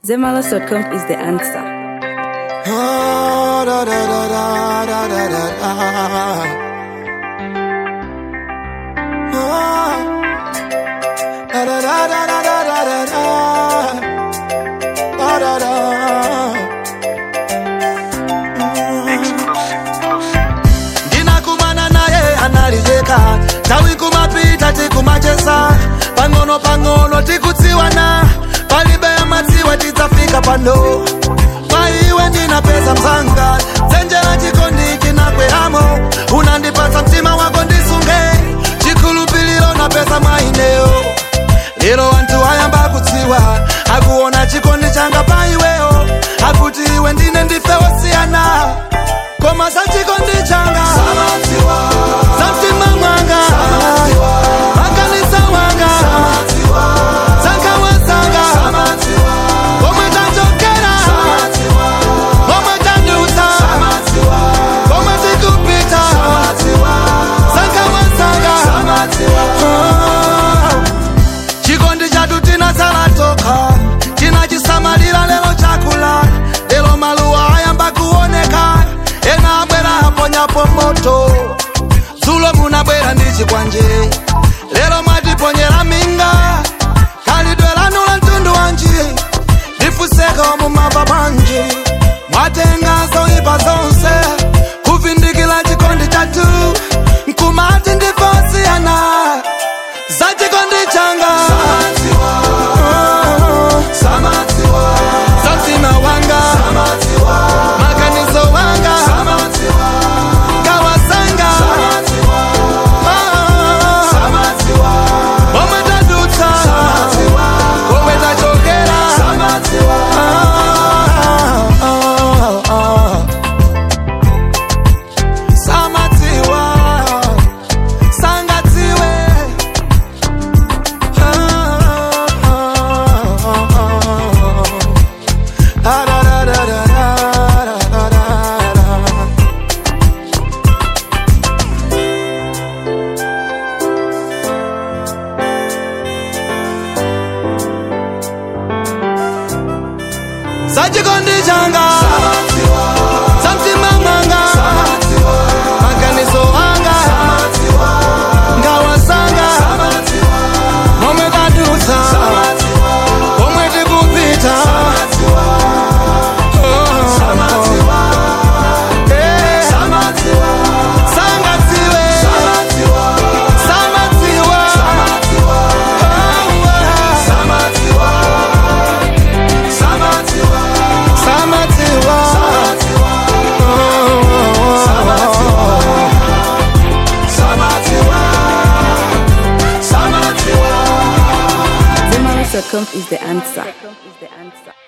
Zemalas.com is the answer. Ah, da, da, da, da, da, da, da, da. Ah, da, da, da, da, da, da, da, da, da. Da, da, da. ndinakumana naye analijeka tawi kumapita tikumachesa pang'ono pang'ono tikutsiwana palibe madziwa tidzafika pano kwa iwe ndina pesa mzanga dzenjera chikondi chinakweramo unandipatsa mtima wako ndisunge chikhulupiriro na pesa mwaineyo lero anthu ayamba kudziwa akuona chikondi changa pa iweyo akuti iwe ndine ndife osiyana koma za chikondi changa za mtima mwanga makanisa wanga zankawa zanga komwe tachokera komwe tadusa komwe tikupita zankawa zanga Ah. chikondi chatu tinasala toka tinachisamalira lero chakula lero maluwa ayamba kuoneka ena abwera aponyapo moto dzulo munabwera ndi chikwanje lero mwatiponyera minga khalidwe lanu la mtundu wanji ndifuseko mumava bwanji mwatenga zoyipa zonse kuvindikira chikondi chatu nkumati ndifosiyana za chikondi changa za mtima wanga maganizo wanga kawasanga omwe tadutsa omwe tachokera samadziwa sangadziwe Ah, da, da, da, da, da, da, da, da. zachikondi changa za mtima mwanga maganizo anga ngawa zanga momwe tadutsa omwe tikupita Oh. Eh. Sangadziwe. Samadziwa. Samadziwa. Zemalas.com is the answer.